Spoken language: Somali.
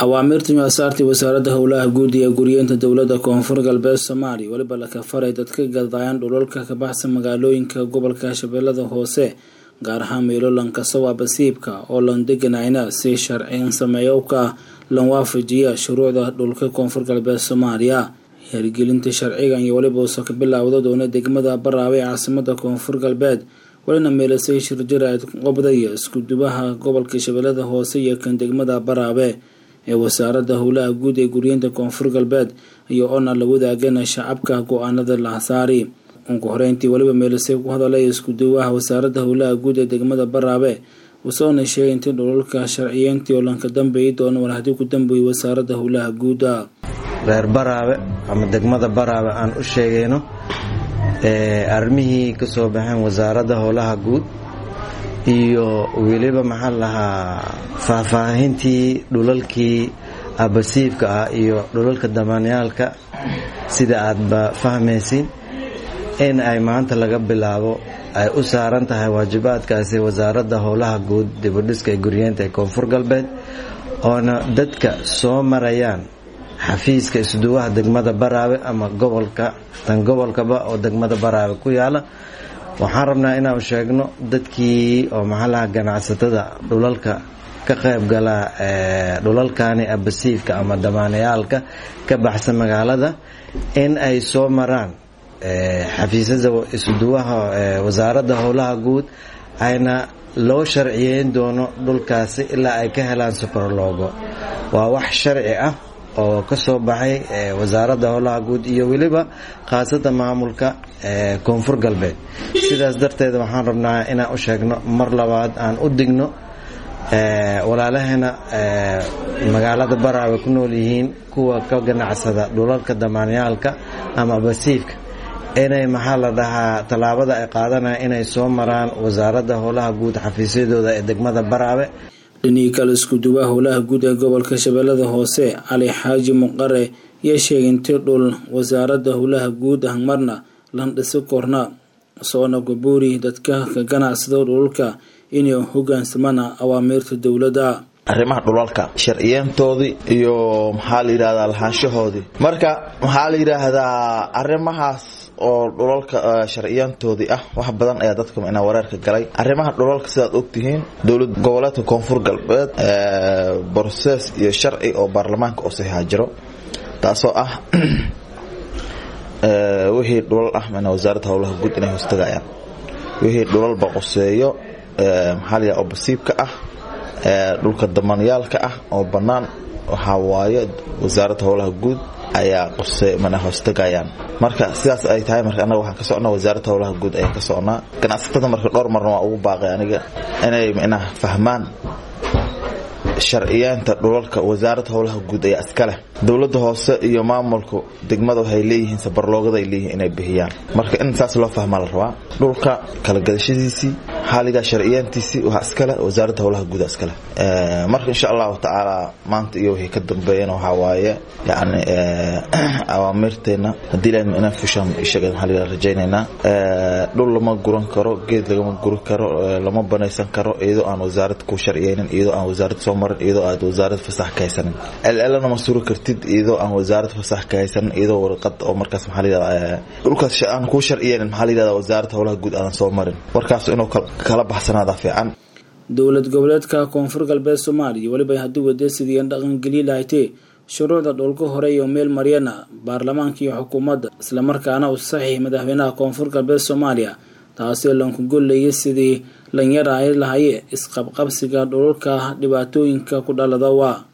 awaamirtan asaartii wasaaradda howlaha guud iyo guryeenta dowladda koonfur galbeed soomaaliya weliba la kafaray dadka gadayaan dhulalka ka baxsan magaalooyinka gobolka shabeellada hoose gaar ahaan meelo lankasawa basiibka oo lan deganayna si sharciyan sameeyowka lan waafajiya shuruucda dhulka koonfur galbeed soomaaliya hirgelinta sharcigan iyo weliba uso ka bilaawda doona degmada baraawe ee caasimada koonfur galbeed welina meelasay shirjira qobdaya iskudubaha gobolka shabeellada hoose iyo kan degmada baraawe ee wasaaradda howlaha guud ee guryeenta koonfur galbeed iyo oona la wadaagana shacabka go-aanada lahasaari ugu horeyntii weliba meelasay ku hadalay iskuduwaha wasaaradda howlaha guud ee degmada baraawe usoona sheegay intii dhulalka sharciyeyntii oo lanka dambeeyi doono war haddii ku dambeeyay wasaaradda howlaha guuda reer baraawe ama degmada baraawe aan u sheegayno arrimihii ka soo baxeen wasaaradda howlaha guud iyo weliba maxaa lahaa faahfaahintii dhulalkii abasiibka ah iyo dhulalka damaanyaalka sida aadba fahmaysiin in ay maanta laga bilaabo ay u saaran tahay waajibaadkaasi wasaaradda howlaha guud dibudhiska ee guryeenta ee koonfur galbeed oona dadka soo marayaan xafiiska isduwaha degmada baraawe ama gobolka tan gobolkaba oo degmada baraawe ku yaala waxaan rabnaa inaan sheegno dadkii oo maxaalaha ganacsatada dhulalka ka qayb gala dhulalkani abasiifka ama damaanayaalka ka baxsan magaalada in ay soo maraan xafiisyada isduwaha wasaaradda howlaha guud ayna loo sharciyeyn doono dhulkaasi ilaa ay ka helaan subarloogo waa wax sharci ah oo ka soo baxay wasaaradda howlaha guud iyo weliba khaasada maamulka koonfur galbeed sidaas darteed waxaan rabnaa inaan u sheegno mar labaad aan u digno walaalaheena magaalada baraawe ku nool yihiin kuwa ka ganacsada dhulalka damaanyaalka ama basiifka inay maxaa la dhahaa tallaabada ay qaadanaya inay soo maraan wasaaradda howlaha guud xafiisyadooda ee degmada baraawe dhinihii kale iskuduwaha howlaha guud ee gobolka shabeellada hoose cali xaaji muqare iyo sheegay intii dhul wasaaradda howlaha guud ah marna lan dhisi korna soona gabuuri dadka ka ganacsada dhululka inay hogaansamana awaamiirta dowladda arrimaha dhulalka sharciyeyntoodii iyo maxaa la yidhahdaa lahaanshahoodii marka maxaa la yidhaahdaa arrimahaas oo dhulalka sharciyeyntoodii ah wax badan ayaa dadka inaa wareerka galay arrimaha dhulalka sidaad ogtihiin dowlad goboleedka koonfur galbeed brosees iyo sharci oo baarlamaanka oo saxiixa jiro taasoo ah wixii dhulal ah mana wasaaradda howlaha guud inay hoostagayaan wixii dhulalba qoseeyo maxaa la yidhaha oo basiibka ah dhulka damanyaalka ah oo bannaan waxaa waaye wasaaradda howlaha guud ayaa qose mana hoostagayaan marka sidaas ay tahay marka annaga waxaan ka socnaa wasaaradda howlaha guud ayaan ka socnaa ganacsatada marka dhowr marna waa ugu baaqay aniga inay micnaha fahmaan sharciyeenta dhulalka wasaaradda howlaha guud ayaa iska leh dowladda hoose iyo maamulka degmada waxay leeyihiin sabarloogada ay leeyihiin inay bixiyaan marka in saas loo fahmaa la rabaa dhulka kala gadashadiisii xaaliga sharciyeentiisii waxaa iskale wasaaradda howlaha guuda iskale marka insha allahu tacaala maanta iyo wixii ka dambeeyana waxaa waaye yani awaamirteena haddii ilaahna inaan fushaan ishaga maxaa la rajaynaynaa dhul lama guran karo geed lagama guri karo lama banaysan karo iyadoo aan wasaarad ku sharciyeynin iyadoo aan wasaarad soo marin iyadoo aad wasaarad fasax ka haysanin llna ma suri kartid iyadoo aan wasaarad fasax ka haysanin iyadoo warqad oo markaas maxaa la yidhahdaa dhulkaas aan kuu sharciyeynin maxaa la yidhahdaa wasaaradda howlaha guud aadan soo marin warkaas inuu kala baxsanaada fiican dowlad goboleedka koonfur galbeed soomaaliya weliba haddii wadasidiian dhaqangeliyi lahaydee shuruucda dhulka hore iyo meel maryana baarlamaanka iyo xukuumadda islamarkaana u saxiix madaxweynaha koonfur galbeed soomaaliya taasoo lanku gollayay sidii lan yaraay lahaye isqabqabsiga dhulalka dhibaatooyinka ku dhalada waa